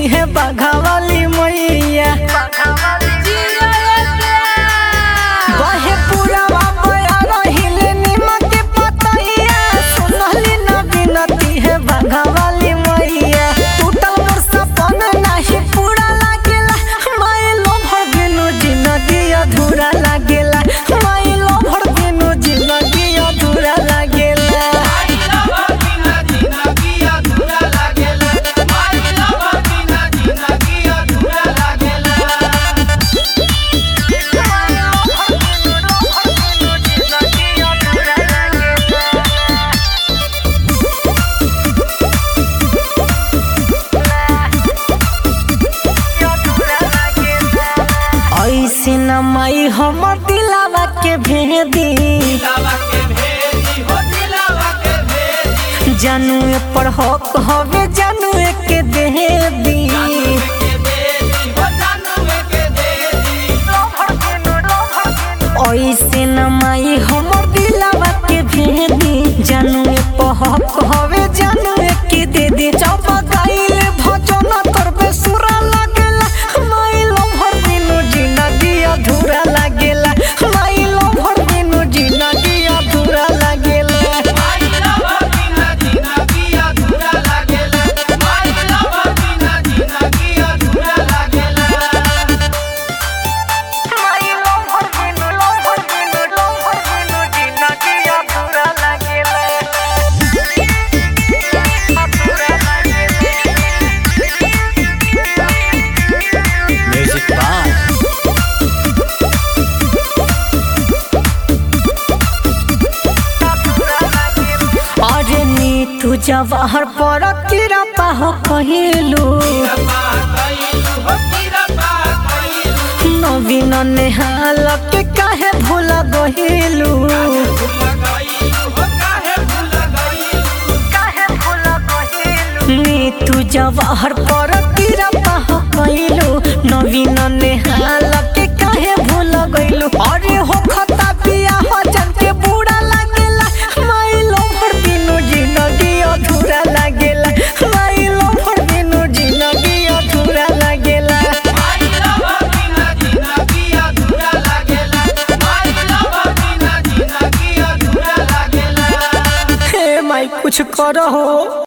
है बाघा वाली मैया बहे पुरावा बया रहिले निमक के पतैया सुनली न बिनती है बाघा वाली मैया टूटल मोर सपन नाही पूरा लागेला माइलो भर बिनु जिंदगी अधूरा लागेला माइलो भर बिनु जिंदगी अधूरा लागेला ऐसे न माई हमर दिलावा के भेदी जानू पर हक हवे जानू के दे दी ऐसे न माई हमर दिलावा के भेदी जानू पर हक हवे जानू के दे दी चौप गाइल भजन करबे सुरा लागेला माई लो भर दिनो जिंदगी अधूरा लागेला माई लो भर दिनो जिंदगी अधूरा लागेला माई लो भर दिनो लो भर दिनो लो भर दिनो जिंदगी अधूरा लागेला अधूरा लागेला म्यूजिक बाय अरे नी तू जवाहर पर किरा पाहो कहिलू नवीन नेहाल के काहे भूला गहिलू नी तू जवाहर पर किरा पाहो कहिलू नवीन नेहाल के काहे भूला गइलू अरे हो खता पिया हो जन के बूढ़ा लागेला माइलो भर दिनो जिंदगी अधूरा लागेला माइलो भर दिनो जिंदगी अधूरा लागेला हे माई कुछ करो